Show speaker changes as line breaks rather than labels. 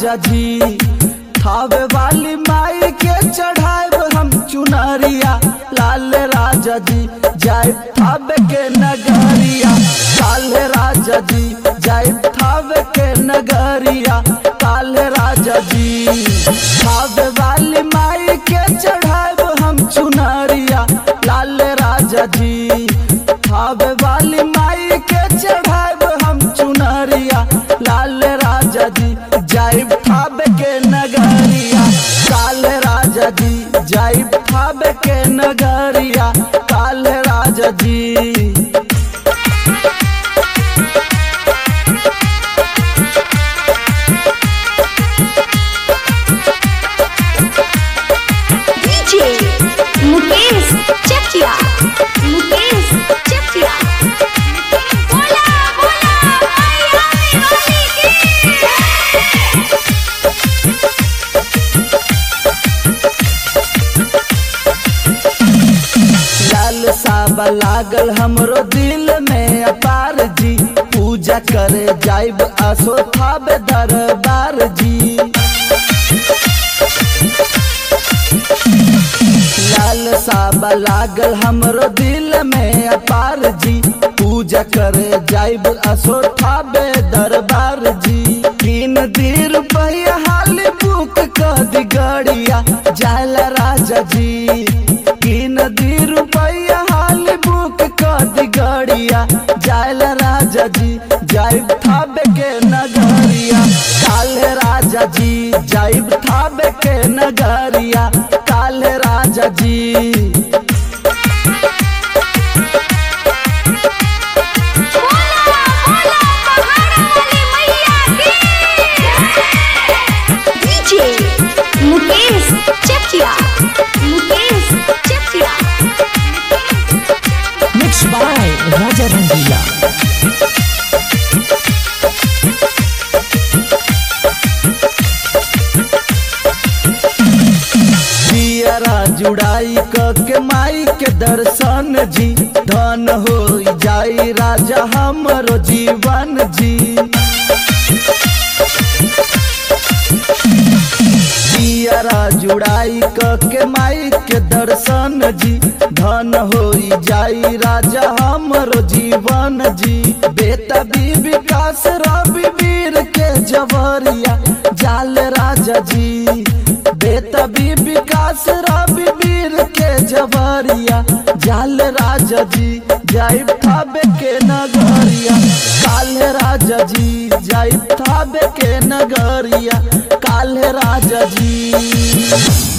राजा जी थावे वाली माई के चढ़ाए हम चुनरिया लाल राजा जी जाए थावे के नगरिया काल राजा जी जाए थावे के नगरिया काल राजा जी थावे वाली माई के चढ़ाए हम चुनरिया लाल राजा जी थावे वाली माई के चढ़ाए हम चुनरिया लाल राजा जी जाए थावे के नगरिया काल राजा जी जाए थावे के नगरिया काल राजा जी
डीजे मुकेश चकिया मुकेश चकिया बोला बोला मैया वाली की
लाल साबा लागल हमरो दिल में अपार जी पूजा करे जाइब आसो थाबे दरबार जी लाल साबा लागल हमरो दिल में अपार जी पूजा करे जाइब आसो थाबे दरबार जी तीन दी रुपया हाल बुक कर दी गड़िया जाल राजा जी तीन दी रुपया हाल बुक कर दी गड़िया जाल राजा जी जाइब थाबे के नगरिया काल राजा जी जाइब थाबे के नगरिया काल राजा जी
DJ Mukesh Chakia Mukesh Chakia
Mixed by Raja Rangila.
जियरा जुड़ाई क के माई के दर्शन जी धन हो जाई राजा हमरो जीवन जी जियरा जुड़ाई क के माई के दर्शन जी धन हो जाई राजा हमरो जीवन जी बेटा भी विकास रवि वीर के जवरिया जाल राजा जी बेटा भी विकास रवि वीर के जवरिया जाल राजा जी जाई थाबे के नगरिया काल राजा जी जाई थाबे के नगरिया काल राजा जी